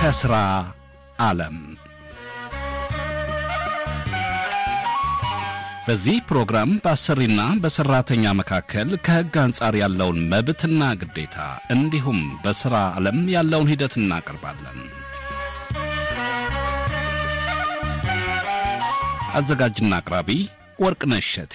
ከሥራ ዓለም በዚህ ፕሮግራም በአሰሪና በሠራተኛ መካከል ከሕግ አንጻር ያለውን መብትና ግዴታ እንዲሁም በሥራ ዓለም ያለውን ሂደት እናቀርባለን። አዘጋጅና አቅራቢ ወርቅነሽ እሸቴ።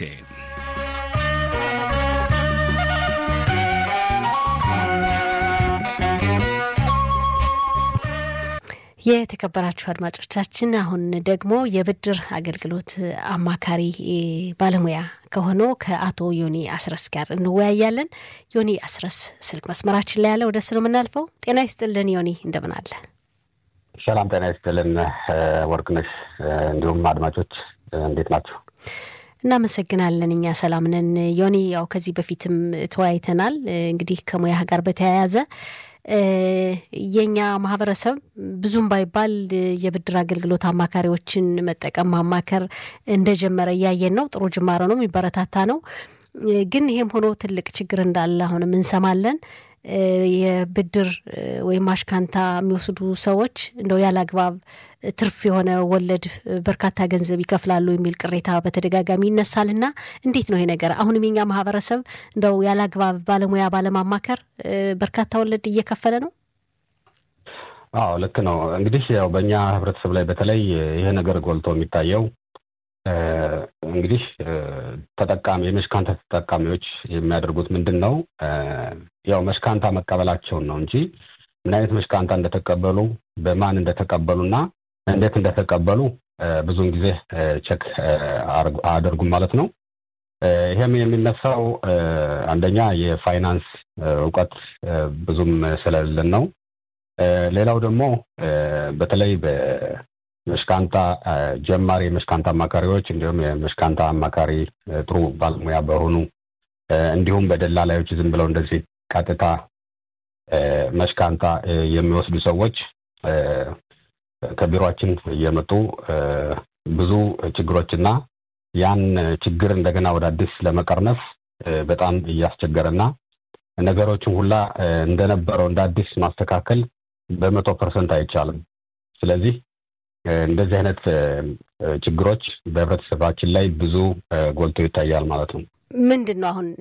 የተከበራችሁ አድማጮቻችን አሁን ደግሞ የብድር አገልግሎት አማካሪ ባለሙያ ከሆነው ከአቶ ዮኒ አስረስ ጋር እንወያያለን። ዮኒ አስረስ ስልክ መስመራችን ላይ ያለ ወደ እሱ ነው የምናልፈው። ጤና ይስጥልን ዮኒ፣ እንደምን አለ? ሰላም ጤና ይስጥልን ወርቅነሽ፣ እንዲሁም አድማጮች እንዴት ናቸው? እናመሰግናለን። እኛ ሰላም ነን። ዮኒ፣ ያው ከዚህ በፊትም ተወያይተናል። እንግዲህ ከሙያህ ጋር በተያያዘ የኛ ማህበረሰብ ብዙም ባይባል የብድር አገልግሎት አማካሪዎችን መጠቀም ማማከር እንደጀመረ እያየን ነው። ጥሩ ጅማሮ ነው፣ የሚበረታታ ነው። ግን ይሄም ሆኖ ትልቅ ችግር እንዳለ አሁንም እንሰማለን። የብድር ወይም አሽካንታ የሚወስዱ ሰዎች እንደው ያለ አግባብ ትርፍ የሆነ ወለድ በርካታ ገንዘብ ይከፍላሉ የሚል ቅሬታ በተደጋጋሚ ይነሳልና እንዴት ነው ይሄ ነገር? አሁንም የኛ ማህበረሰብ እንደው ያለ አግባብ ባለሙያ ባለማማከር በርካታ ወለድ እየከፈለ ነው። አዎ ልክ ነው። እንግዲህ ያው በእኛ ህብረተሰብ ላይ በተለይ ይሄ ነገር ጎልቶ የሚታየው እንግዲህ ተጠቃሚ የመሽካንታ ተጠቃሚዎች የሚያደርጉት ምንድን ነው? ያው መሽካንታ መቀበላቸውን ነው እንጂ ምን አይነት መሽካንታ እንደተቀበሉ በማን እንደተቀበሉና እንዴት እንደተቀበሉ ብዙውን ጊዜ ቸክ አያደርጉም ማለት ነው። ይሄም የሚነሳው አንደኛ የፋይናንስ እውቀት ብዙም ስለሌለን ነው። ሌላው ደግሞ በተለይ መሽካንታ ጀማሪ የመሽካንታ አማካሪዎች እንዲሁም የመሽካንታ አማካሪ ጥሩ ባለሙያ በሆኑ እንዲሁም በደላላዮች ዝም ብለው እንደዚህ ቀጥታ መሽካንታ የሚወስዱ ሰዎች ከቢሮችን እየመጡ ብዙ ችግሮችና ያን ችግር እንደገና ወደ አዲስ ለመቀርነፍ በጣም እያስቸገረና ነገሮችን ሁላ እንደነበረው እንደ አዲስ ማስተካከል በመቶ ፐርሰንት አይቻልም። ስለዚህ እንደዚህ አይነት ችግሮች በህብረተሰባችን ላይ ብዙ ጎልቶ ይታያል ማለት ነው። ምንድን ነው አሁን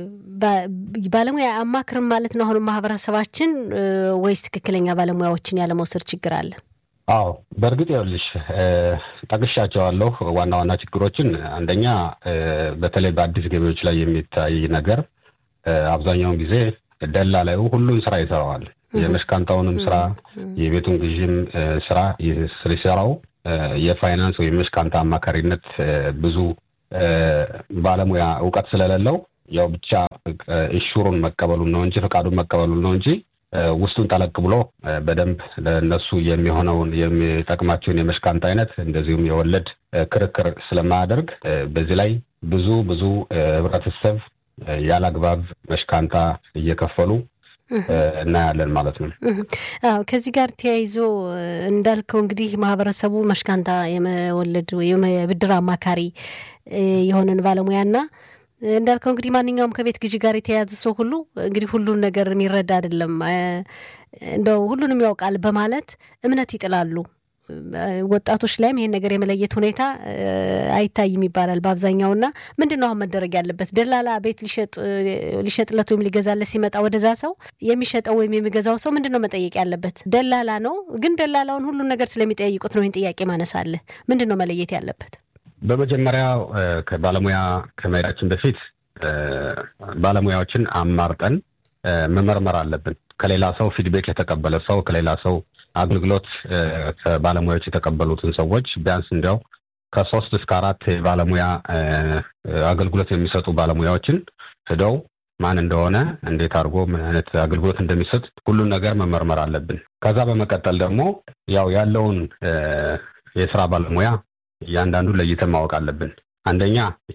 ባለሙያ አማክርም ማለት ነው አሁን ማህበረሰባችን ወይስ ትክክለኛ ባለሙያዎችን ያለመውሰድ ችግር አለ? አዎ በእርግጥ ይኸውልሽ ጠቅሻቸዋለሁ ዋና ዋና ችግሮችን። አንደኛ በተለይ በአዲስ ገቢዎች ላይ የሚታይ ነገር አብዛኛውን ጊዜ ደላላዩ ሁሉን ስራ ይሰራዋል። የመሽካንታውንም ስራ የቤቱን ግዥም ስራ ሲሰራው የፋይናንስ ወይም የመሽካንታ አማካሪነት ብዙ ባለሙያ እውቀት ስለሌለው ያው ብቻ ኢሹሩን መቀበሉን ነው እንጂ ፈቃዱን መቀበሉን ነው እንጂ ውስጡን ጠለቅ ብሎ በደንብ ለእነሱ የሚሆነውን የሚጠቅማቸውን የመሽካንታ አይነት እንደዚሁም የወለድ ክርክር ስለማያደርግ በዚህ ላይ ብዙ ብዙ ህብረተሰብ ያለ አግባብ መሽካንታ እየከፈሉ እናያለን ማለት ነው። አዎ ከዚህ ጋር ተያይዞ እንዳልከው እንግዲህ ማህበረሰቡ መሽካንታ የመወለድ ወይም የብድር አማካሪ የሆነን ባለሙያና እንዳልከው እንግዲህ ማንኛውም ከቤት ግዢ ጋር የተያያዘ ሰው ሁሉ እንግዲህ ሁሉን ነገር የሚረዳ አይደለም፣ እንደው ሁሉንም ያውቃል በማለት እምነት ይጥላሉ። ወጣቶች ላይም ይሄን ነገር የመለየት ሁኔታ አይታይም ይባላል በአብዛኛውና ምንድን ነው አሁን መደረግ ያለበት? ደላላ ቤት ሊሸጥለት ወይም ሊገዛለት ሲመጣ ወደዛ ሰው የሚሸጠው ወይም የሚገዛው ሰው ምንድን ነው መጠየቅ ያለበት? ደላላ ነው። ግን ደላላውን ሁሉን ነገር ስለሚጠይቁት ነው ይህን ጥያቄ ማነሳለ። ምንድን ነው መለየት ያለበት? በመጀመሪያ ከባለሙያ ከመሄዳችን በፊት ባለሙያዎችን አማርጠን መመርመር አለብን። ከሌላ ሰው ፊድቤክ የተቀበለ ሰው ከሌላ ሰው አገልግሎት ከባለሙያዎች የተቀበሉትን ሰዎች ቢያንስ እንዲያው ከሶስት እስከ አራት ባለሙያ አገልግሎት የሚሰጡ ባለሙያዎችን ሂደው ማን እንደሆነ እንዴት አድርጎ ምን አይነት አገልግሎት እንደሚሰጥ ሁሉን ነገር መመርመር አለብን። ከዛ በመቀጠል ደግሞ ያው ያለውን የስራ ባለሙያ እያንዳንዱ ለይተን ማወቅ አለብን። አንደኛ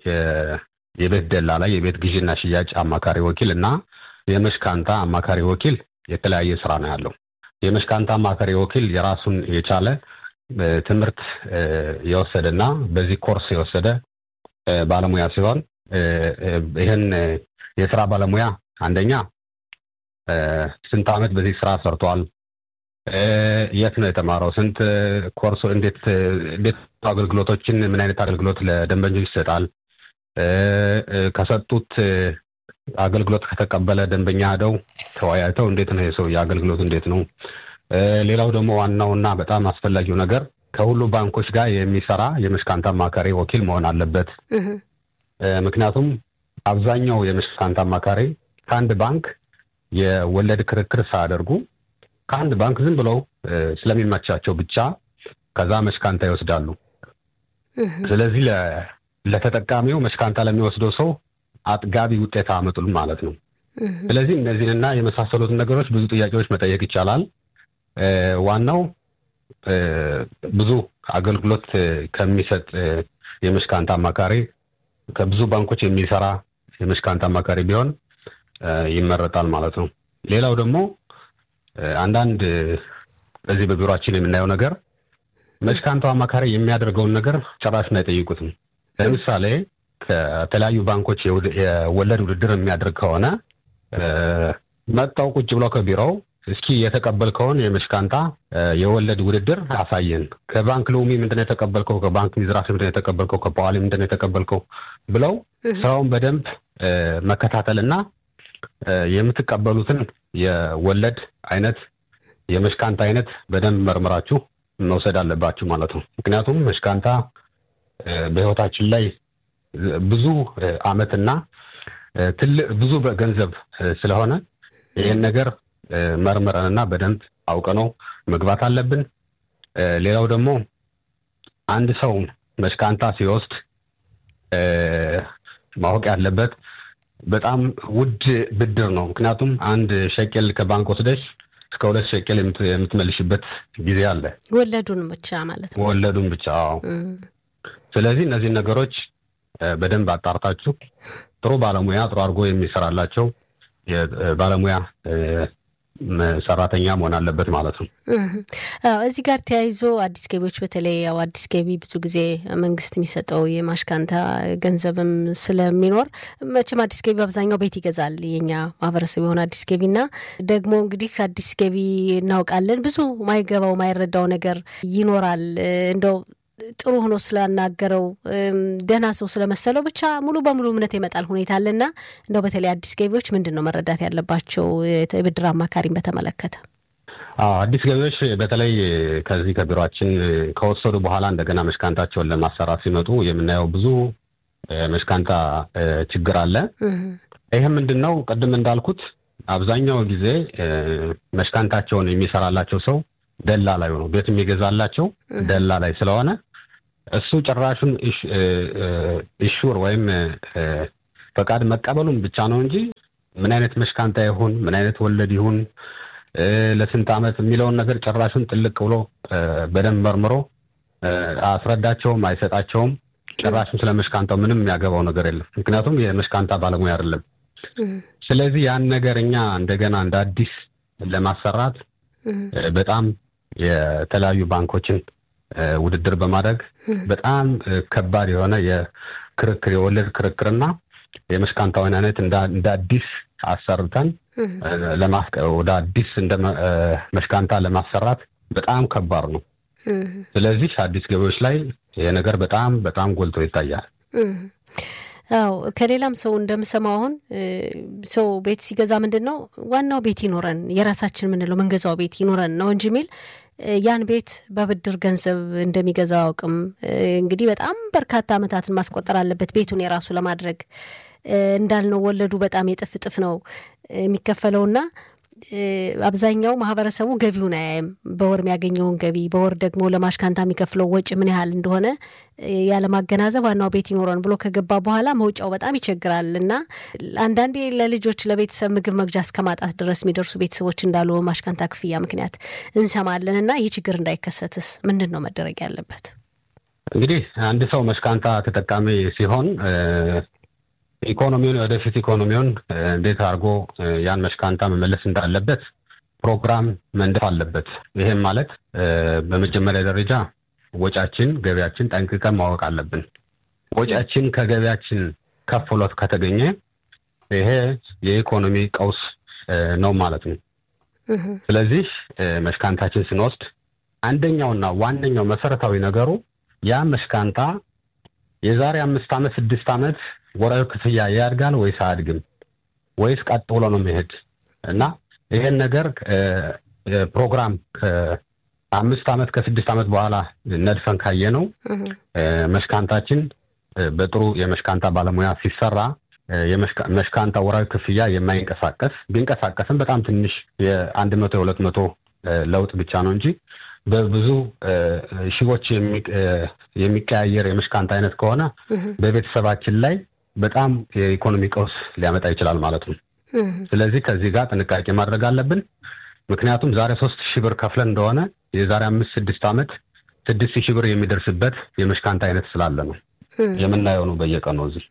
የቤት ደላላ፣ የቤት ግዢና ሽያጭ አማካሪ ወኪል እና የመሽካንታ አማካሪ ወኪል የተለያየ ስራ ነው ያለው። የመሽካንታ አማካሪ ወኪል የራሱን የቻለ ትምህርት የወሰደና በዚህ ኮርስ የወሰደ ባለሙያ ሲሆን ይህን የስራ ባለሙያ አንደኛ ስንት ዓመት በዚህ ስራ ሰርቷል፣ የት ነው የተማረው? ስንት ኮርሶ እንዴት እንዴት አገልግሎቶችን ምን አይነት አገልግሎት ለደንበኞች ይሰጣል? ከሰጡት አገልግሎት ከተቀበለ ደንበኛ ሄደው ተወያይተው እንዴት ነው የሰው የአገልግሎት እንዴት ነው? ሌላው ደግሞ ዋናውና በጣም አስፈላጊው ነገር ከሁሉ ባንኮች ጋር የሚሰራ የመሽካንት አማካሪ ወኪል መሆን አለበት። ምክንያቱም አብዛኛው የመሽካንት አማካሪ ከአንድ ባንክ የወለድ ክርክር ሳያደርጉ ከአንድ ባንክ ዝም ብለው ስለሚመቻቸው ብቻ ከዛ መሽካንታ ይወስዳሉ። ስለዚህ ለተጠቃሚው መሽካንታ ለሚወስደው ሰው አጥጋቢ ውጤት አመጡል ማለት ነው። ስለዚህ እነዚህንና የመሳሰሉትን ነገሮች ብዙ ጥያቄዎች መጠየቅ ይቻላል። ዋናው ብዙ አገልግሎት ከሚሰጥ የመሽካንት አማካሪ ከብዙ ባንኮች የሚሰራ የመሽካንት አማካሪ ቢሆን ይመረጣል ማለት ነው። ሌላው ደግሞ አንዳንድ በዚህ በቢሮችን የምናየው ነገር መሽካንቱ አማካሪ የሚያደርገውን ነገር ጭራሽን አይጠይቁትም። ለምሳሌ ከተለያዩ ባንኮች የወለድ ውድድር የሚያደርግ ከሆነ መጣው ቁጭ ብለው ከቢሮው እስኪ የተቀበልከውን የመሽካንታ የወለድ ውድድር አሳየን፣ ከባንክ ሎሚ ምንድነው የተቀበልከው፣ ከባንክ ሚዝራፍ ምንድነው የተቀበልከው፣ ከፓዋሊ ምንድነው የተቀበልከው ብለው ስራውን በደንብ መከታተልና የምትቀበሉትን የወለድ አይነት የመሽካንታ አይነት በደንብ መርምራችሁ መውሰድ አለባችሁ ማለት ነው። ምክንያቱም መሽካንታ በሕይወታችን ላይ ብዙ አመትና ትልቅ ብዙ ገንዘብ ስለሆነ ይህን ነገር መርምረንና በደንብ አውቀነው መግባት አለብን። ሌላው ደግሞ አንድ ሰው መሽካንታ ሲወስድ ማወቅ ያለበት በጣም ውድ ብድር ነው። ምክንያቱም አንድ ሸቄል ከባንክ ወስደሽ እስከ ሁለት ሸቄል የምትመልሽበት ጊዜ አለ። ወለዱን ብቻ ማለት ነው። ወለዱን ብቻ። ስለዚህ እነዚህን ነገሮች በደንብ አጣርታችሁ ጥሩ ባለሙያ ጥሩ አድርጎ የሚሰራላቸው ባለሙያ ሰራተኛ መሆን አለበት ማለት ነው። እዚህ ጋር ተያይዞ አዲስ ገቢዎች በተለይ ያው አዲስ ገቢ ብዙ ጊዜ መንግስት የሚሰጠው የማሽካንታ ገንዘብም ስለሚኖር መቼም አዲስ ገቢ አብዛኛው ቤት ይገዛል። የኛ ማህበረሰብ የሆነ አዲስ ገቢና ደግሞ እንግዲህ አዲስ ገቢ እናውቃለን ብዙ ማይገባው ማይረዳው ነገር ይኖራል እንደው ጥሩ ሆኖ ስላናገረው ደህና ሰው ስለመሰለው ብቻ ሙሉ በሙሉ እምነት የመጣል ሁኔታ አለና እንደው በተለይ አዲስ ገቢዎች ምንድን ነው መረዳት ያለባቸው የብድር አማካሪን በተመለከተ? አዲስ ገቢዎች በተለይ ከዚህ ከቢሮችን ከወሰዱ በኋላ እንደገና መሽካንታቸውን ለማሰራት ሲመጡ የምናየው ብዙ መሽካንታ ችግር አለ። ይህም ምንድን ነው? ቅድም እንዳልኩት አብዛኛው ጊዜ መሽካንታቸውን የሚሰራላቸው ሰው ደላ ላይ ነው ቤት የሚገዛላቸው ደላ ላይ ስለሆነ እሱ ጭራሹን ኢሹር ወይም ፈቃድ መቀበሉን ብቻ ነው እንጂ ምን አይነት መሽካንታ ይሁን ምን አይነት ወለድ ይሁን ለስንት ዓመት የሚለውን ነገር ጭራሹን ጥልቅ ብሎ በደንብ መርምሮ አስረዳቸውም አይሰጣቸውም። ጭራሹን ስለ መሽካንታው ምንም የሚያገባው ነገር የለም። ምክንያቱም የመሽካንታ ባለሙያ አይደለም። ስለዚህ ያን ነገር እኛ እንደገና እንደ አዲስ ለማሰራት በጣም የተለያዩ ባንኮችን ውድድር በማድረግ በጣም ከባድ የሆነ የክርክር የወለድ ክርክርና የመሽካንታውን አይነት እንደ አዲስ አሰርተን ወደ አዲስ እንደ መሽካንታ ለማሰራት በጣም ከባድ ነው። ስለዚህ አዲስ ገቢዎች ላይ ይሄ ነገር በጣም በጣም ጎልቶ ይታያል። አዎ ከሌላም ሰው እንደምሰማው አሁን ሰው ቤት ሲገዛ ምንድን ነው ዋናው ቤት ይኖረን የራሳችን የምንለው መንገዛው ቤት ይኖረን ነው እንጂ የሚል ያን ቤት በብድር ገንዘብ እንደሚገዛው አያውቅም። እንግዲህ በጣም በርካታ ዓመታትን ማስቆጠር አለበት ቤቱን የራሱ ለማድረግ እንዳልነው ወለዱ በጣም የጥፍ ጥፍ ነው የሚከፈለውና አብዛኛው ማህበረሰቡ ገቢውን አያይም። በወር የሚያገኘውን ገቢ በወር ደግሞ ለማሽካንታ የሚከፍለው ወጪ ምን ያህል እንደሆነ ያለማገናዘብ ዋናው ቤት ይኖረን ብሎ ከገባ በኋላ መውጫው በጣም ይቸግራል እና አንዳንዴ ለልጆች ለቤተሰብ ምግብ መግዣ እስከ ማጣት ድረስ የሚደርሱ ቤተሰቦች እንዳሉ በማሽካንታ ክፍያ ምክንያት እንሰማለን እና ይህ ችግር እንዳይከሰትስ ምንድን ነው መደረግ ያለበት? እንግዲህ አንድ ሰው መሽካንታ ተጠቃሚ ሲሆን ኢኮኖሚውን ወደፊት ኢኮኖሚውን እንዴት አድርጎ ያን መሽካንታ መመለስ እንዳለበት ፕሮግራም መንደፍ አለበት። ይሄም ማለት በመጀመሪያ ደረጃ ወጫችን፣ ገቢያችን ጠንቅቀን ማወቅ አለብን። ወጫችን ከገቢያችን ከፍ ብሎት ከተገኘ ይሄ የኢኮኖሚ ቀውስ ነው ማለት ነው። ስለዚህ መሽካንታችን ስንወስድ አንደኛውና ዋነኛው መሰረታዊ ነገሩ ያ መሽካንታ የዛሬ አምስት ዓመት ስድስት ዓመት ወራዊ ክፍያ ያድጋል ወይስ አያድግም ወይስ ቀጥ ብሎ ነው መሄድ እና ይሄን ነገር ፕሮግራም ከአምስት ዓመት ከስድስት ዓመት በኋላ ነድፈን ካየ ነው መሽካንታችን በጥሩ የመሽካንታ ባለሙያ ሲሰራ የመሽካንታ ወራዊ ክፍያ የማይንቀሳቀስ ቢንቀሳቀስም በጣም ትንሽ የአንድ መቶ የሁለት መቶ ለውጥ ብቻ ነው እንጂ በብዙ ሺዎች የሚቀያየር የመሽካንታ አይነት ከሆነ በቤተሰባችን ላይ በጣም የኢኮኖሚ ቀውስ ሊያመጣ ይችላል ማለት ነው። ስለዚህ ከዚህ ጋር ጥንቃቄ ማድረግ አለብን። ምክንያቱም ዛሬ ሶስት ሺህ ብር ከፍለን እንደሆነ የዛሬ አምስት ስድስት ዓመት ስድስት ሺህ ብር የሚደርስበት የመሽካንታ አይነት ስላለ ነው የምናየው ነው በየቀኑ እዚህ።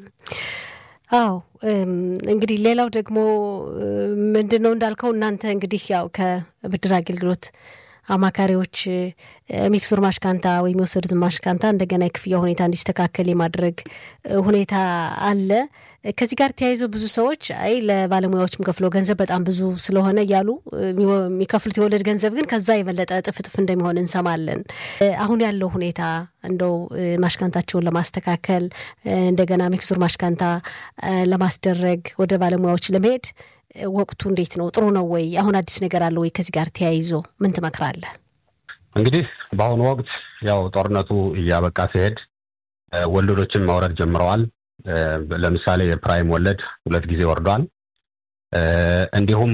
አዎ እንግዲህ ሌላው ደግሞ ምንድን ነው እንዳልከው እናንተ እንግዲህ ያው ከብድር አገልግሎት አማካሪዎች ሚክሱር ማሽካንታ ወይም የወሰዱትን ማሽካንታ እንደገና የክፍያ ሁኔታ እንዲስተካከል የማድረግ ሁኔታ አለ። ከዚህ ጋር ተያይዞ ብዙ ሰዎች አይ ለባለሙያዎችም ከፍለው ገንዘብ በጣም ብዙ ስለሆነ እያሉ የሚከፍሉት የወለድ ገንዘብ ግን ከዛ የበለጠ እጥፍ እጥፍ እንደሚሆን እንሰማለን። አሁን ያለው ሁኔታ እንደው ማሽካንታቸውን ለማስተካከል እንደገና ሚክሱር ማሽካንታ ለማስደረግ ወደ ባለሙያዎች ለመሄድ ወቅቱ እንዴት ነው? ጥሩ ነው ወይ? አሁን አዲስ ነገር አለ ወይ? ከዚህ ጋር ተያይዞ ምን ትመክራለህ? እንግዲህ በአሁኑ ወቅት ያው ጦርነቱ እያበቃ ሲሄድ ወለዶችን ማውረድ ጀምረዋል። ለምሳሌ የፕራይም ወለድ ሁለት ጊዜ ወርዷል። እንዲሁም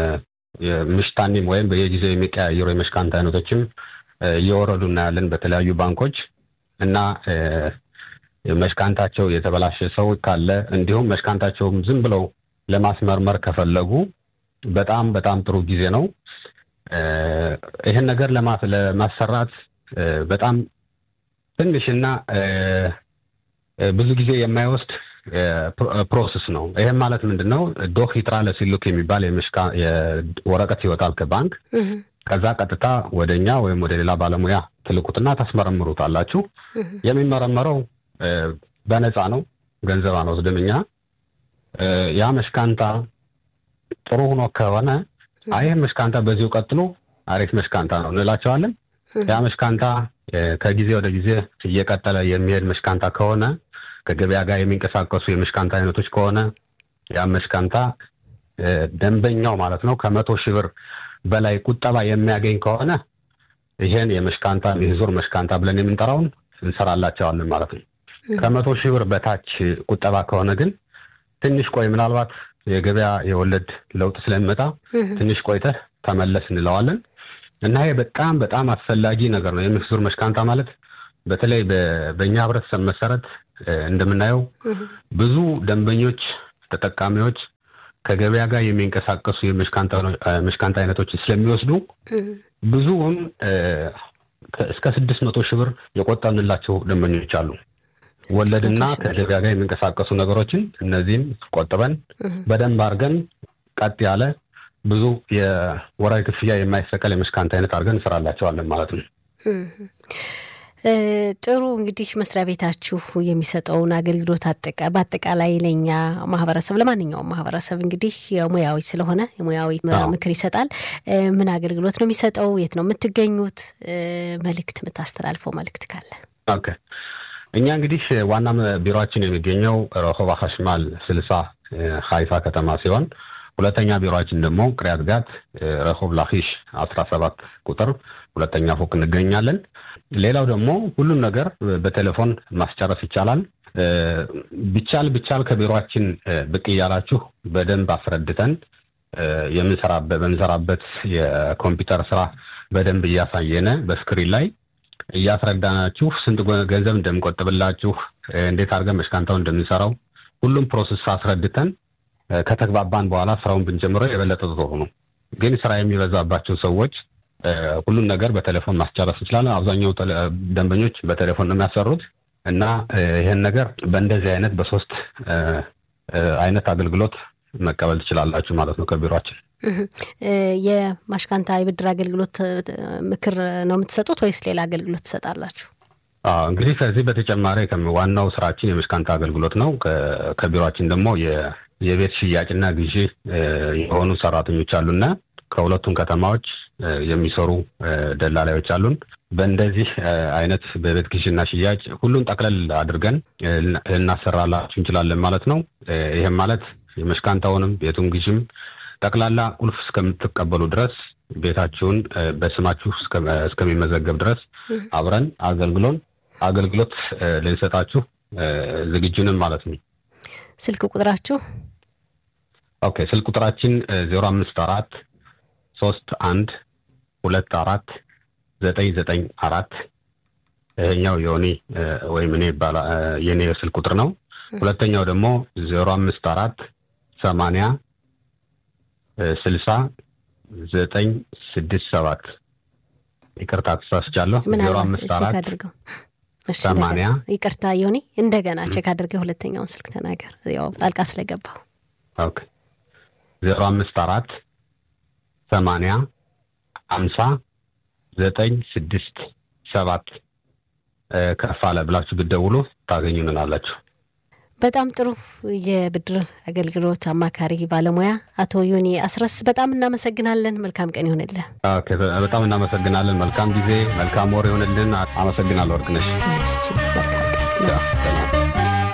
ምሽታኒም ወይም በየጊዜው የሚቀያየሩ የመሽካንት አይነቶችም እየወረዱ እናያለን በተለያዩ ባንኮች እና መሽካንታቸው የተበላሸ ሰው ካለ እንዲሁም መሽካንታቸውም ዝም ብለው ለማስመርመር ከፈለጉ በጣም በጣም ጥሩ ጊዜ ነው። ይህን ነገር ለማሰራት በጣም ትንሽና ብዙ ጊዜ የማይወስድ ፕሮሰስ ነው። ይህም ማለት ምንድን ነው? ዶክ ይጥራ ለሲሉክ የሚባል ወረቀት ይወጣል ከባንክ። ከዛ ቀጥታ ወደ እኛ ወይም ወደ ሌላ ባለሙያ ትልቁትና ታስመረምሩታላችሁ። የሚመረመረው በነፃ ነው፣ ገንዘብ አንወስድም እኛ ያ መሽካንታ ጥሩ ሆኖ ከሆነ ይህ መሽካንታ በዚሁ ቀጥሎ አሪፍ መሽካንታ ነው እንላቸዋለን። ያ መሽካንታ ከጊዜ ወደ ጊዜ እየቀጠለ የሚሄድ መሽካንታ ከሆነ ከገበያ ጋር የሚንቀሳቀሱ የመሽካንታ አይነቶች ከሆነ ያ መሽካንታ ደንበኛው ማለት ነው ከመቶ ሺህ ብር በላይ ቁጠባ የሚያገኝ ከሆነ ይሄን የመሽካንታ የዙር መሽካንታ ብለን የምንጠራውን እንሰራላቸዋለን ማለት ነው። ከመቶ ሺህ ብር በታች ቁጠባ ከሆነ ግን ትንሽ ቆይ፣ ምናልባት የገበያ የወለድ ለውጥ ስለሚመጣ ትንሽ ቆይተህ ተመለስ እንለዋለን እና ይሄ በጣም በጣም አስፈላጊ ነገር ነው። የሚክሱር መሽካንታ ማለት በተለይ በእኛ ህብረተሰብ መሰረት እንደምናየው ብዙ ደንበኞች፣ ተጠቃሚዎች ከገበያ ጋር የሚንቀሳቀሱ የመሽካንታ አይነቶች ስለሚወስዱ ብዙውን እስከ ስድስት መቶ ሺህ ብር የቆጠብንላቸው ደንበኞች አሉ። ወለድና ከገበያ ጋር የሚንቀሳቀሱ ነገሮችን እነዚህም ቆጥበን በደንብ አድርገን ቀጥ ያለ ብዙ የወራዊ ክፍያ የማይሰቀል የመሽካንት አይነት አድርገን እንሰራላቸዋለን ማለት ነው። ጥሩ እንግዲህ መስሪያ ቤታችሁ የሚሰጠውን አገልግሎት በአጠቃላይ ለእኛ ማህበረሰብ ለማንኛውም ማህበረሰብ እንግዲህ የሙያዊ ስለሆነ የሙያዊ ምክር ይሰጣል። ምን አገልግሎት ነው የሚሰጠው? የት ነው የምትገኙት? መልእክት የምታስተላልፈው መልእክት ካለ? ኦኬ እኛ እንግዲህ ዋና ቢሮችን የሚገኘው ረሆባ ሀሽማል ስልሳ ሀይፋ ከተማ ሲሆን ሁለተኛ ቢሮችን ደግሞ ቅሪያት ጋት ረሆብ ላኪሽ አስራ ሰባት ቁጥር ሁለተኛ ፎቅ እንገኛለን። ሌላው ደግሞ ሁሉም ነገር በቴሌፎን ማስጨረስ ይቻላል። ቢቻል ቢቻል ከቢሮችን ብቅ እያላችሁ በደንብ አስረድተን በምንሰራበት የኮምፒውተር ስራ በደንብ እያሳየነ በስክሪን ላይ እያስረዳናችሁ ስንት ገንዘብ እንደምንቆጥብላችሁ እንዴት አድርገን መሽካንታውን እንደምንሰራው ሁሉም ፕሮሰስ አስረድተን ከተግባባን በኋላ ስራውን ብንጀምረው የበለጠ ጥሩ ነው። ግን ስራ የሚበዛባቸው ሰዎች ሁሉን ነገር በቴሌፎን ማስጨረስ እንችላለን። አብዛኛው ደንበኞች በቴሌፎን ነው የሚያሰሩት እና ይህን ነገር በእንደዚህ አይነት በሶስት አይነት አገልግሎት መቀበል ትችላላችሁ ማለት ነው ከቢሮችን። የማሽካንታ የብድር አገልግሎት ምክር ነው የምትሰጡት ወይስ ሌላ አገልግሎት ትሰጣላችሁ? እንግዲህ ከዚህ በተጨማሪ ዋናው ስራችን የመሽካንታ አገልግሎት ነው። ከቢሮችን ደግሞ የቤት ሽያጭና ግዢ የሆኑ ሰራተኞች አሉና ከሁለቱም ከተማዎች የሚሰሩ ደላላዮች አሉን። በእንደዚህ አይነት በቤት ግዥና ሽያጭ ሁሉን ጠቅለል አድርገን ልናሰራላችሁ እንችላለን ማለት ነው። ይህም ማለት የመሽካንታውንም ቤቱን ግዥም ጠቅላላ ቁልፍ እስከምትቀበሉ ድረስ ቤታችሁን በስማችሁ እስከሚመዘገብ ድረስ አብረን አገልግሎን አገልግሎት ልንሰጣችሁ ዝግጁንም ማለት ነው። ስልክ ቁጥራችሁ? ኦኬ ስልክ ቁጥራችን ዜሮ አምስት አራት ሶስት አንድ ሁለት አራት ዘጠኝ ዘጠኝ አራት ይሄኛው የሆኔ ወይም እኔ የኔ ስልክ ቁጥር ነው። ሁለተኛው ደግሞ ዜሮ አምስት አራት ሰማንያ ስልሳ ዘጠኝ ስድስት ሰባት ይቅርታ ተሳስቻለሁ። ዜሮ አምስት አራት አድርገው ሰማንያ ይቅርታ ዮኒ፣ እንደገና ቼክ አድርገህ ሁለተኛውን ስልክ ተናገር። ያው ጣልቃ ስለገባው ኦኬ ዜሮ አምስት አራት ሰማንያ አምሳ ዘጠኝ ስድስት ሰባት ከፍ አለ ብላችሁ ብትደውሉ ታገኙንናላችሁ። በጣም ጥሩ። የብድር አገልግሎት አማካሪ ባለሙያ አቶ ዮኒ አስረስ በጣም እናመሰግናለን። መልካም ቀን ይሆንልን። በጣም እናመሰግናለን። መልካም ጊዜ፣ መልካም ወር ይሆንልን። አመሰግናለሁ ወርቅነሽ። መልካም ቀን።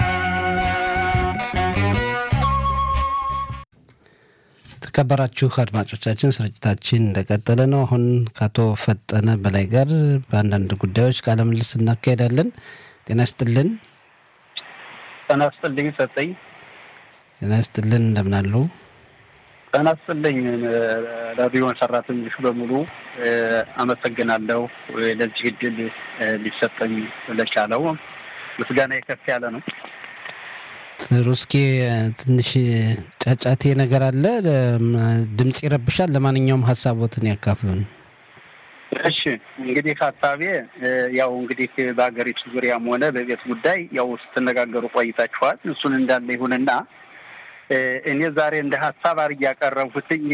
የተከበራችሁ አድማጮቻችን ስርጭታችን እንደቀጠለ ነው። አሁን ከአቶ ፈጠነ በላይ ጋር በአንዳንድ ጉዳዮች ቃለ ምልልስ እናካሄዳለን። ጤና ይስጥልን። ጤና ይስጥልኝ ሰጠኝ። ጤና ይስጥልን። እንደምን አሉ? ጤና ይስጥልኝ ራዲዮን ሰራተኞች በሙሉ አመሰግናለሁ። ለዚህ እድል ሊሰጠኝ ለቻለው ምስጋና የከፍ ያለ ነው። ጥሩ። እስኪ ትንሽ ጫጫቴ ነገር አለ፣ ድምፅ ይረብሻል። ለማንኛውም ሀሳቦትን ያካፍሉን። እሺ እንግዲህ ሀሳቤ ያው እንግዲህ በሀገሪቱ ዙሪያም ሆነ በቤት ጉዳይ ያው ስትነጋገሩ ቆይታችኋል። እሱን እንዳለ ይሁንና እኔ ዛሬ እንደ ሀሳብ አድርጌ ያቀረብኩትኝ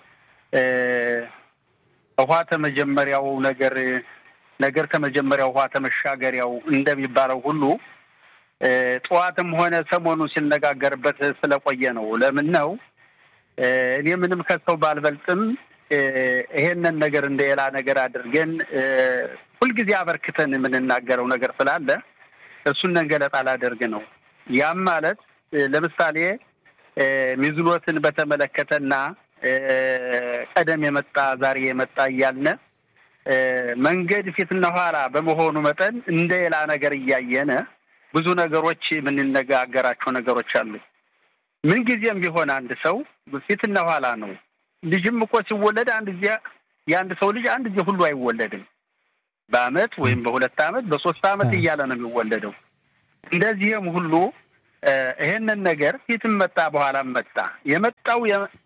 ውሃ ተመጀመሪያው ነገር ነገር ከመጀመሪያው ውሃ ተመሻገሪያው እንደሚባለው ሁሉ ጠዋትም ሆነ ሰሞኑ ሲነጋገርበት ስለቆየ ነው። ለምን ነው እኔ ምንም ከሰው ባልበልጥም ይሄንን ነገር እንደ ሌላ ነገር አድርገን ሁልጊዜ አበርክተን የምንናገረው ነገር ስላለ እሱን ገለጣ ላደርግ ነው። ያም ማለት ለምሳሌ ሚዝኖትን በተመለከተና ቀደም የመጣ ዛሬ የመጣ እያልነ መንገድ ፊትና ኋላ በመሆኑ መጠን እንደ ሌላ ነገር እያየነ ብዙ ነገሮች የምንነጋገራቸው ነገሮች አሉ። ምንጊዜም ቢሆን አንድ ሰው ፊትና ኋላ ነው። ልጅም እኮ ሲወለድ አንድ ጊዜ የአንድ ሰው ልጅ አንድ ጊዜ ሁሉ አይወለድም። በአመት ወይም በሁለት አመት በሶስት አመት እያለ ነው የሚወለደው። እንደዚህም ሁሉ ይሄንን ነገር ፊትም መጣ በኋላም መጣ። የመጣው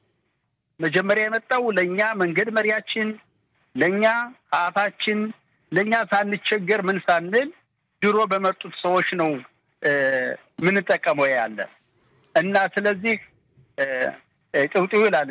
መጀመሪያ የመጣው ለእኛ መንገድ መሪያችን፣ ለእኛ አፋችን፣ ለእኛ ሳንቸገር ምን ሳንል ድሮ በመጡት ሰዎች ነው ምንጠቀመው ያለ እና ስለዚህ ጭውጭው ይላል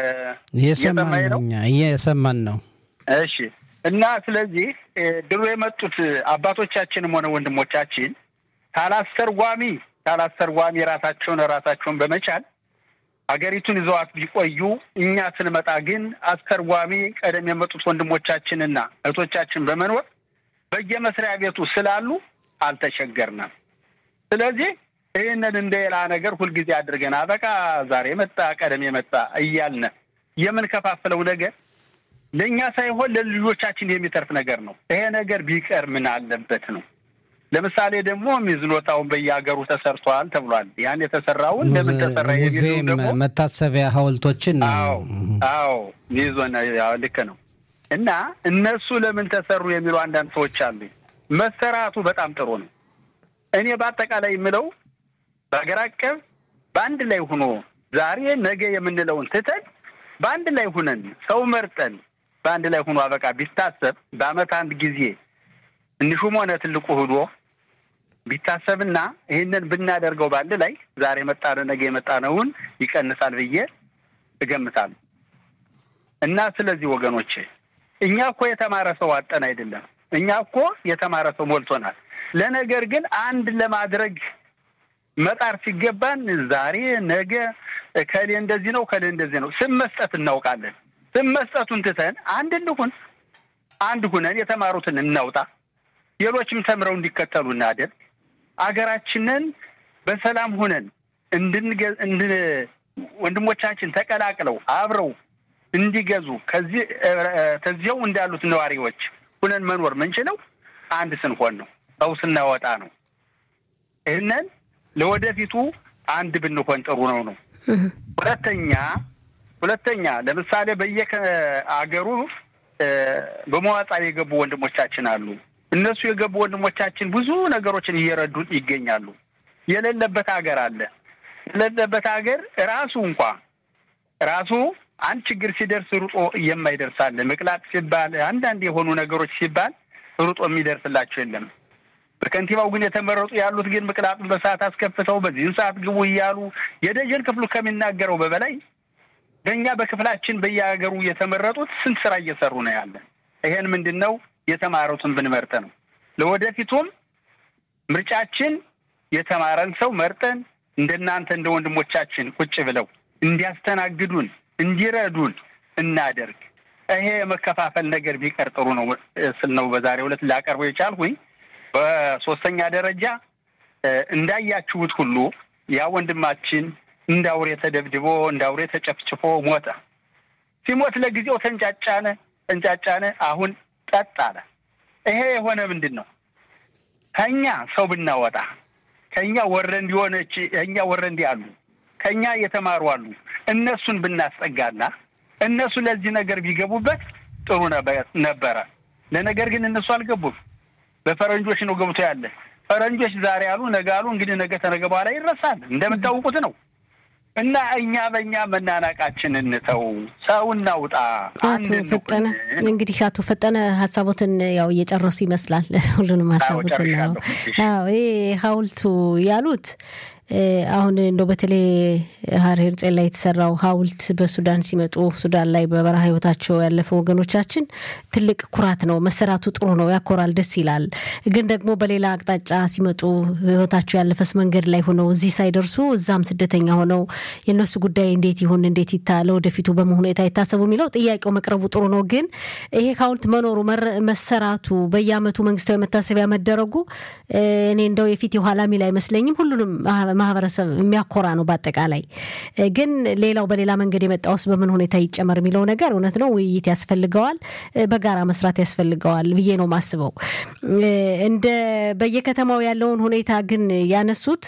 እየሰማን ነው። እኛ እየሰማን ነው። እሺ። እና ስለዚህ ድሮ የመጡት አባቶቻችንም ሆነ ወንድሞቻችን ካላስተርጓሚ ካላስተርጓሚ ራሳቸውን ራሳቸውን በመቻል ሀገሪቱን ይዘዋት ቢቆዩ እኛ ስንመጣ ግን አስተርጓሚ ቀደም የመጡት ወንድሞቻችንና እህቶቻችን በመኖር በየመስሪያ ቤቱ ስላሉ አልተቸገርንም። ስለዚህ ይህንን እንደ ሌላ ነገር ሁልጊዜ አድርገን አበቃ ዛሬ መጣ ቀደም የመጣ እያልን የምንከፋፍለው ነገር ለእኛ ሳይሆን ለልጆቻችን የሚተርፍ ነገር ነው። ይሄ ነገር ቢቀር ምን አለበት ነው። ለምሳሌ ደግሞ ሚዝኖታውን በየሀገሩ ተሰርቷል ተብሏል። ያን የተሰራውን ለምን ተሰራ ሙዚየም መታሰቢያ ሐውልቶችን ነው። አዎ አዎ ሚዞን ልክ ነው። እና እነሱ ለምን ተሰሩ የሚሉ አንዳንድ ሰዎች አሉ። መሰራቱ በጣም ጥሩ ነው። እኔ በአጠቃላይ የምለው በሀገር አቀፍ በአንድ ላይ ሆኖ ዛሬ ነገ የምንለውን ትተን በአንድ ላይ ሁነን ሰው መርጠን በአንድ ላይ ሆኖ አበቃ ቢታሰብ በአመት አንድ ጊዜ ትንሹም ሆነ ትልቁ ህዶ ቢታሰብና ይህንን ብናደርገው በአንድ ላይ ዛሬ የመጣነው ነገ የመጣነውን ይቀንሳል ብዬ እገምታለሁ። እና ስለዚህ ወገኖቼ እኛ እኮ የተማረ ሰው አጠን አይደለም። እኛ እኮ የተማረ ሰው ሞልቶናል። ለነገር ግን አንድ ለማድረግ መጣር ሲገባን ዛሬ ነገ ከሌ እንደዚህ ነው ከሌ እንደዚህ ነው ስም መስጠት እናውቃለን። ስም መስጠቱን ትተን አንድ እንሁን፣ አንድ ሁነን የተማሩትን እናውጣ፣ ሌሎችም ተምረው እንዲከተሉ እናደር። አገራችንን በሰላም ሁነን እንድን ወንድሞቻችን ተቀላቅለው አብረው እንዲገዙ ከዚህ ከዚያው እንዳሉት ነዋሪዎች ሁነን መኖር ምንችለው አንድ ስንሆን ነው፣ ሰው ስናወጣ ነው። ይህንን ለወደፊቱ አንድ ብንሆን ጥሩ ነው ነው። ሁለተኛ ሁለተኛ ለምሳሌ በየአገሩ በመዋጻ የገቡ ወንድሞቻችን አሉ። እነሱ የገቡ ወንድሞቻችን ብዙ ነገሮችን እየረዱ ይገኛሉ። የሌለበት ሀገር አለ። የሌለበት ሀገር ራሱ እንኳ ራሱ አንድ ችግር ሲደርስ ሩጦ የማይደርሳለ ምቅላጥ ሲባል አንዳንድ የሆኑ ነገሮች ሲባል ሩጦ የሚደርስላቸው የለም። በከንቲባው ግን የተመረጡ ያሉት ግን ምቅላጡን በሰዓት አስከፍተው በዚህን ሰዓት ግቡ እያሉ የደጀን ክፍሉ ከሚናገረው በበላይ በእኛ በክፍላችን በየሀገሩ የተመረጡት ስንት ስራ እየሰሩ ነው ያለ። ይሄን ምንድን ነው የተማሩትን ብንመርጥ ነው። ለወደፊቱም ምርጫችን የተማረን ሰው መርጠን እንደናንተ እንደ ወንድሞቻችን ቁጭ ብለው እንዲያስተናግዱን እንዲረዱን እናደርግ። ይሄ የመከፋፈል ነገር ቢቀር ጥሩ ነው ስል ነው በዛሬው ዕለት ላቀርበው የቻልኩኝ። በሶስተኛ ደረጃ እንዳያችሁት ሁሉ ያ ወንድማችን እንደ አውሬ ተደብድቦ እንደ አውሬ ተጨፍጭፎ ሞተ። ሲሞት ለጊዜው ተንጫጫነ ተንጫጫነ፣ አሁን ጠጥ አለ። ይሄ የሆነ ምንድን ነው? ከኛ ሰው ብናወጣ ከኛ ወረንዲ ሆነች ከኛ ወረንዲ አሉ ከኛ የተማሩ አሉ። እነሱን ብናስጠጋና እነሱ ለዚህ ነገር ቢገቡበት ጥሩ ነበረ። ለነገር ግን እነሱ አልገቡም። በፈረንጆች ነው ገብቶ ያለ። ፈረንጆች ዛሬ አሉ ነገ አሉ። እንግዲህ ነገ ተነገ በኋላ ይረሳል እንደምታውቁት ነው። እና እኛ በእኛ መናናቃችን እንተው፣ ሰው እናውጣ። አቶ ፈጠነ እንግዲህ አቶ ፈጠነ ሀሳቦትን ያው እየጨረሱ ይመስላል። ሁሉንም ሀሳቦትን ነው ይሄ ሀውልቱ ያሉት አሁን እንደው በተለይ ሀርሄር ጼን ላይ የተሰራው ሀውልት በሱዳን ሲመጡ ሱዳን ላይ በበረሃ ህይወታቸው ያለፈ ወገኖቻችን ትልቅ ኩራት ነው። መሰራቱ ጥሩ ነው፣ ያኮራል፣ ደስ ይላል። ግን ደግሞ በሌላ አቅጣጫ ሲመጡ ህይወታቸው ያለፈስ መንገድ ላይ ሆነው እዚህ ሳይደርሱ እዛም ስደተኛ ሆነው የእነሱ ጉዳይ እንዴት ይሁን እንዴት ይታ ለወደፊቱ በምን ሁኔታ ይታሰቡ የሚለው ጥያቄው መቅረቡ ጥሩ ነው። ግን ይሄ ሀውልት መኖሩ መሰራቱ፣ በየአመቱ መንግስታዊ መታሰቢያ መደረጉ እኔ እንደው የፊት የኋላ ሚል አይመስለኝም። ሁሉንም ማህበረሰብ የሚያኮራ ነው። በአጠቃላይ ግን ሌላው በሌላ መንገድ የመጣውስ በምን ሁኔታ ይጨመር የሚለው ነገር እውነት ነው፣ ውይይት ያስፈልገዋል፣ በጋራ መስራት ያስፈልገዋል ብዬ ነው ማስበው። እንደ በየከተማው ያለውን ሁኔታ ግን ያነሱት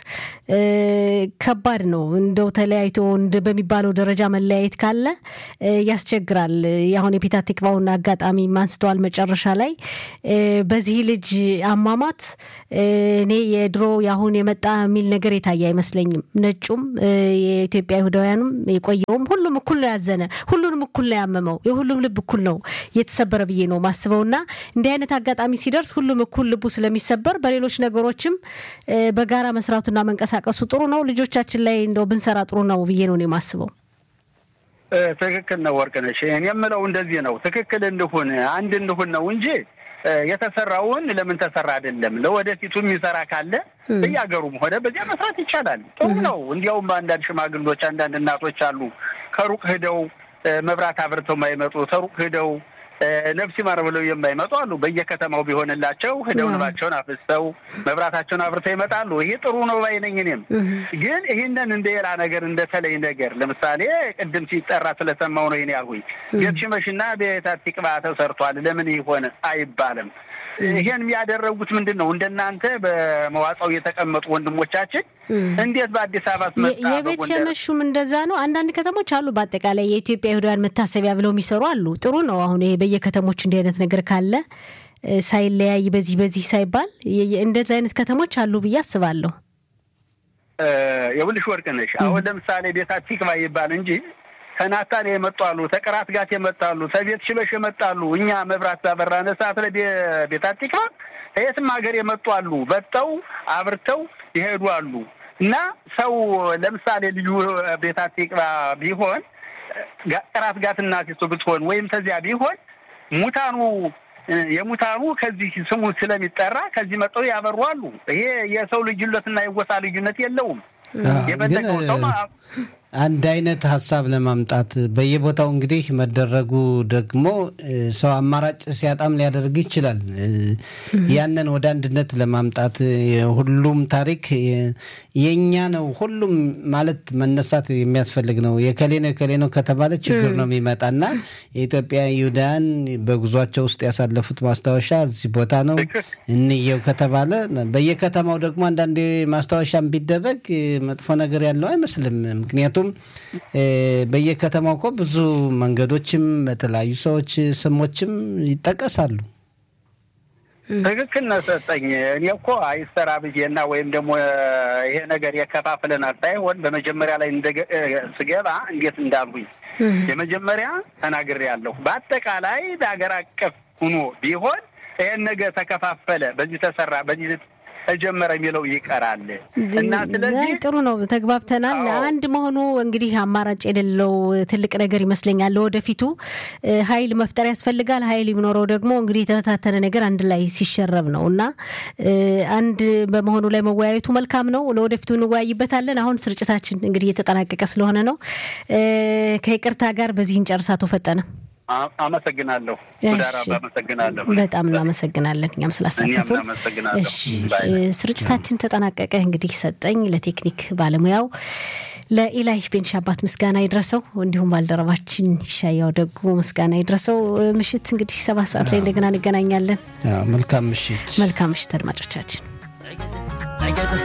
ከባድ ነው። እንደው ተለያይቶ በሚባለው ደረጃ መለያየት ካለ ያስቸግራል። አሁን የፔታ ቲክቫውን አጋጣሚ አንስተዋል መጨረሻ ላይ በዚህ ልጅ አሟሟት እኔ የድሮ የአሁን የመጣ የሚል ነገር የታየ አይመስለኝም። ነጩም የኢትዮጵያ ይሁዳውያኑም የቆየውም ሁሉም እኩል ነው ያዘነ፣ ሁሉንም እኩል ነው ያመመው፣ የሁሉም ልብ እኩል ነው የተሰበረ ብዬ ነው ማስበው እና እንዲህ አይነት አጋጣሚ ሲደርስ ሁሉም እኩል ልቡ ስለሚሰበር በሌሎች ነገሮችም በጋራ መስራቱና መንቀሳቀሱ ጥሩ ነው። ልጆቻችን ላይ እንደው ብንሰራ ጥሩ ነው ብዬ ነው የማስበው። ትክክል ነው ወርቅነሽ። እኔ የምለው እንደዚህ ነው። ትክክል እንሁን፣ አንድ እንሁን ነው እንጂ የተሰራውን ለምን ተሰራ አይደለም። ለወደፊቱ የሚሰራ ካለ በየሀገሩም ሆነ በዚያ መስራት ይቻላል። ጥሩ ነው። እንዲያውም አንዳንድ ሽማግሎች፣ አንዳንድ እናቶች አሉ ከሩቅ ሂደው መብራት አብርተው የማይመጡ ከሩቅ ሂደው ነፍስ ይማር ብለው የማይመጡ አሉ። በየከተማው ቢሆንላቸው ሂደው ንባቸውን አፍስተው መብራታቸውን አብርተው ይመጣሉ። ይሄ ጥሩ ነው ባይ ነኝ። እኔም ግን ይህንን እንደ ሌላ ነገር እንደተለይ ነገር ለምሳሌ ቅድም ሲጠራ ስለሰማው ነው ይኔ ያልኩኝ ቤት ሽመሽና ቤት አቲቅባ ተሰርቷል ለምን ይሆን አይባልም። ይሄን ያደረጉት ምንድን ነው? እንደናንተ በመዋጻው የተቀመጡ ወንድሞቻችን እንዴት በአዲስ አበባ መጣ? የቤት ሸመሹም እንደዛ ነው። አንዳንድ ከተሞች አሉ፣ በአጠቃላይ የኢትዮጵያ ይሁዳውያን መታሰቢያ ብለው የሚሰሩ አሉ። ጥሩ ነው። አሁን ይሄ በየከተሞች እንዲህ አይነት ነገር ካለ ሳይለያይ በዚህ በዚህ ሳይባል እንደዚህ አይነት ከተሞች አሉ ብዬ አስባለሁ። የውልሽ ወርቅነሽ አሁን ለምሳሌ ቤት አቲቅባ ይባል እንጂ ከናታን የመጣሉ ተቀራት ጋት የመጣሉ ተቤት ሽበሽ የመጣሉ እኛ መብራት ባበራነ ሰዓት ላይ ቤት አቲቅባ ከየትም ሀገር የመጡ አሉ። በጠው አብርተው ይሄዱ አሉ። እና ሰው ለምሳሌ ልዩ ቤት አቲቅባ ቢሆን ቀራት ጋት እናቲቱ ብትሆን ወይም ተዚያ ቢሆን ሙታኑ የሙታኑ ከዚህ ስሙ ስለሚጠራ ከዚህ መጠው ያበሩ አሉ። ይሄ የሰው ልዩነትና የጎሳ ልዩነት የለውም። የፈለገው ሰው አንድ አይነት ሀሳብ ለማምጣት በየቦታው እንግዲህ መደረጉ ደግሞ ሰው አማራጭ ሲያጣም ሊያደርግ ይችላል። ያንን ወደ አንድነት ለማምጣት ሁሉም ታሪክ የኛ ነው ሁሉም ማለት መነሳት የሚያስፈልግ ነው። የከሌ ነው የከሌ ነው ከተባለ ችግር ነው የሚመጣና የኢትዮጵያ ይሁዳውያን በጉዟቸው ውስጥ ያሳለፉት ማስታወሻ እዚህ ቦታ ነው እንየው ከተባለ በየከተማው ደግሞ አንዳንዴ ማስታወሻም ቢደረግ መጥፎ ነገር ያለው አይመስልም። ምክንያቱም በየከተማው እኮ ብዙ መንገዶችም በተለያዩ ሰዎች ስሞችም ይጠቀሳሉ። ትክክል ነው ሰጠኝ። እኔ እኮ አይሰራ ብዬና ወይም ደግሞ ይሄ ነገር የከፋፍለናል ሳይሆን በመጀመሪያ ላይ ስገባ እንዴት እንዳልሁኝ የመጀመሪያ ተናግሬያለሁ። በአጠቃላይ በሀገር አቀፍ ሁኖ ቢሆን ይሄን ነገር ተከፋፈለ፣ በዚህ ተሰራ፣ በዚህ ተጀመረ የሚለው ይቀራል እና ስለዚህ ጥሩ ነው፣ ተግባብተናል። አንድ መሆኑ እንግዲህ አማራጭ የሌለው ትልቅ ነገር ይመስለኛል። ለወደፊቱ ኃይል መፍጠር ያስፈልጋል። ኃይል የሚኖረው ደግሞ እንግዲህ የተበታተነ ነገር አንድ ላይ ሲሸረብ ነው እና አንድ በመሆኑ ላይ መወያየቱ መልካም ነው። ለወደፊቱ እንወያይበታለን። አሁን ስርጭታችን እንግዲህ እየተጠናቀቀ ስለሆነ ነው ከይቅርታ ጋር በዚህ እንጨርስ። አቶ ፈጠነ አመሰግናለሁ። ዳራባ አመሰግናለሁ። በጣም እናመሰግናለን እኛም ስላሳተፉን። ስርጭታችን ተጠናቀቀ። እንግዲህ ሰጠኝ ለቴክኒክ ባለሙያው ለኢላይ ቤንሻባት ምስጋና ይድረሰው፣ እንዲሁም ባልደረባችን ይሻያው ደጉ ምስጋና ይድረሰው። ምሽት እንግዲህ ሰባት ሰዓት ላይ እንደገና እንገናኛለን። መልካም ምሽት። መልካም ምሽት አድማጮቻችን።